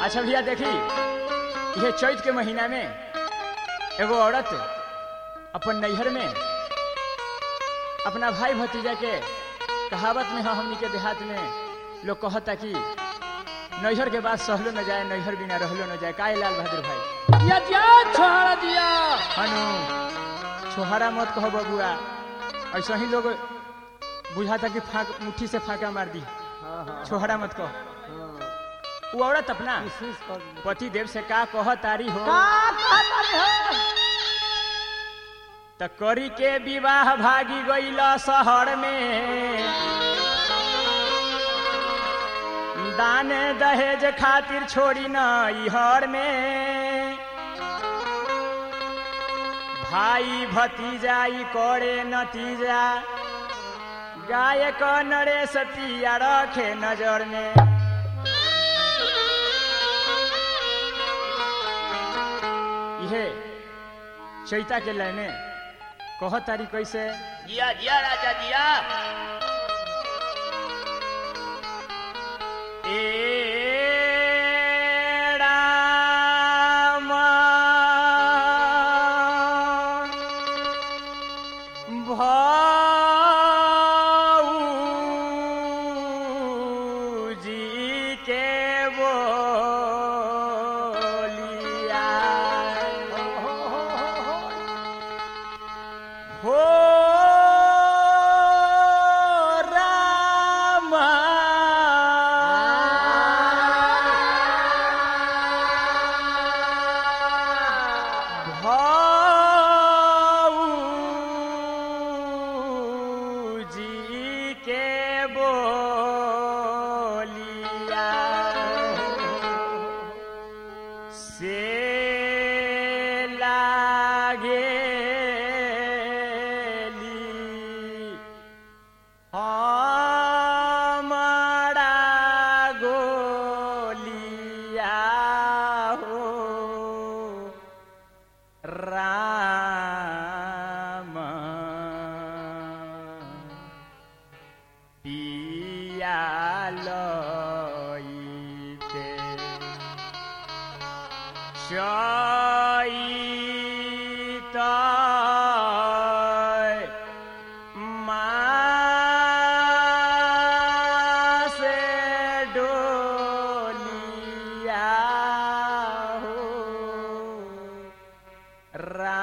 अच्छा भैया देखी यह चैत के महीना में एगो औरत अपन नैहर में अपना भाई भतीजा के कहावत में है हमनी के देहात में लोग कहता कि नैहर के बाद सहलो न जाए नैहर बिना रहलो न जाए काहे लाल बहादुर भाई या दिया छोड़ दिया हनु छोहरा मत कहो बबुआ ऐसा ही लोग बुझाता कि फाक मुट्ठी से फाका मार दी हाँ हाँ छोहरा मत कहो हाँ। वो औरत अपना कोशिश कर दी। पति देव से का कह तारी हो का कहता रे हो? त करी के विवाह भागी गईल शहर में दान दहेज खातिर छोड़ी न इहर में भाई भतीजा ई करे नतीजा गायक नरेश तिया रखे नजर में इहे चैता के लय में कह तारी कैसे जिया जिया राजा जिया ए राम भौजी के बोलिया हो रामा भौजी के बोलिया से लागेली हमारा गोलिया हो राम पिया लइते चैत मासे डोलिया हो रा